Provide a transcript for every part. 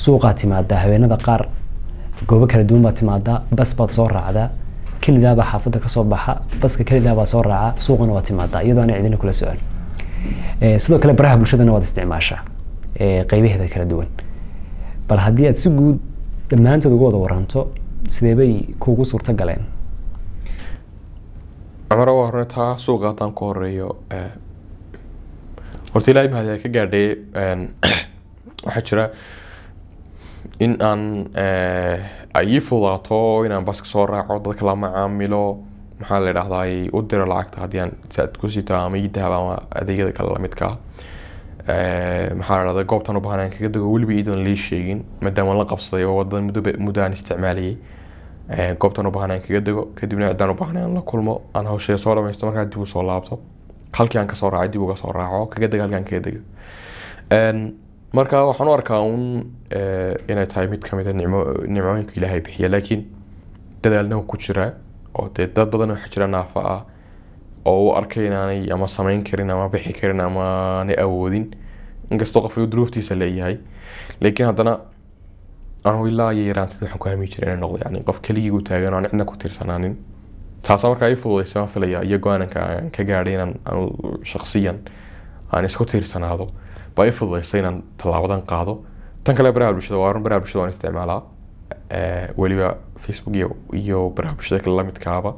suuqaad timaadaa haweenada qaar goobo kala duwan baad timaadaa bas baad soo raacdaa kelidaabaa xaafadda kasoo baxa baska kelidaabaa soo raaca suuqana waad timaadaa iyadoo aan cidina kula socon Eh, sidoo kale baraha bulshadana waad isticmaashaa eh, qeybaheeda kala duwan bal haddii aad si guud dhammaantood uga wada waranto sidee bay kuugu suurto galeen cumar waa horne taa suuqa haddaan ku horeeyo eh, horta ilaahay mahad ka gaadhay een, waxaa jira in aan eh, ay ii fudaato inaan baska soo raaco dadka la macaamilo maxaa la idhahdaa u diro lacagta haddii aan saad ku sito ama ii dahab ama adeegyada kale lamidka ah Eh, maxaa la dhahdaa goobtan u baahan aan kaga dego weliba iidan lii sheegin maadaama la qabsaday oo wadada muddo ba- muddo aan isticmaalayay Eh, goobtan u baahan aan kaga dego kadibna ciddaan u baahan aan la kulmo aan hawsheeda soo dhamaysto markaa dib u soo laabto halkii aan kasoo raacay dib uga soo raaco kaga dega halkii aan kaga dego Een, marka waxaan u arkaa un eh, inay tahay mid kamid a nicmo nimcooyinka ilaahay bixiya laakiin dadaalna wuu ku jiraa oo dee dad badan waxaa jira naafa ah oo u arkay inaanay ama samayn karin ama bixi karin ama aanay awoodin inkastoo qof uu duruuftiisa leeyahay laakiin haddana anigu ilaa iyo yaraanteed waxaan ku hami jiray inay noqdo yani qof keligii u taagan oo aan cidna ku tirsanaanin taasa markaa ii fududaysay waan filaya iyo go-aanka aan ka gaadhay inaan anu shaksiyan aan isku tiirsanaado baa ii fududaysay inaan tallaabadan qaado tan kale baraha bulshada waa run baraha bulshada waan isticmaalaa Eh, weliba facebook iyo iyo baraha bulshada kale lamidkaaba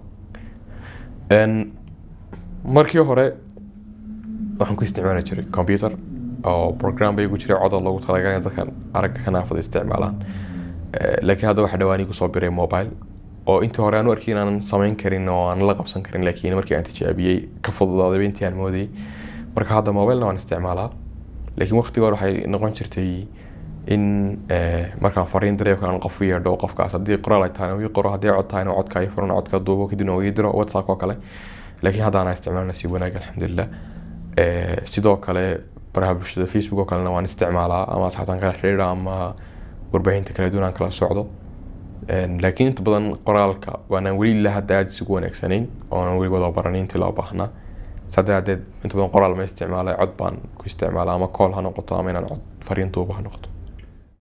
Een, markii hore waxaan ku isticmaali jiray computer oo program bay ku jiray codad loogu talagalay in dadkan aragga ka naafada isticmaalaan Eh, laakiin hadda waxaa dhawaan igu soo biray mobile oo intii hore aan u arkay inaanan samayn karin oo aan la qabsan karin laakiin markii aan tijaabiyey ka fududaaday intii aan moodayay marka hadda mobilena waan isticmaalaa laakiin waqtiga hore waxay noqon jirtay in eh, markaan fariin diray oo kale aan qof u yeedho qofkaas haddii qoraal ay tahay ii qoro haddii cod tahayna codka ay furan codka duubo kadibna uu ii diro whatsapp oo kale laakiin hadda anaa isticmaalna si wanaag alxamdulilah Eh, sidoo kale baraha bulshada facebook oo kalena waan isticmaalaa ama asxaabtaan kala xiriira ama warbaahinta kala duwan aan kala socdo Een, laakiin inta badan qoraalka waanaan weli ilaa hadda aada isugu wanaagsanayn oonan weli wada baranin intii loo baahnaa saddex hadeed inta badan qoraal ma isticmaalay cod baan ku isticmaalaa ama call ha noqoto ama inaan cod fariin duuba ha noqoto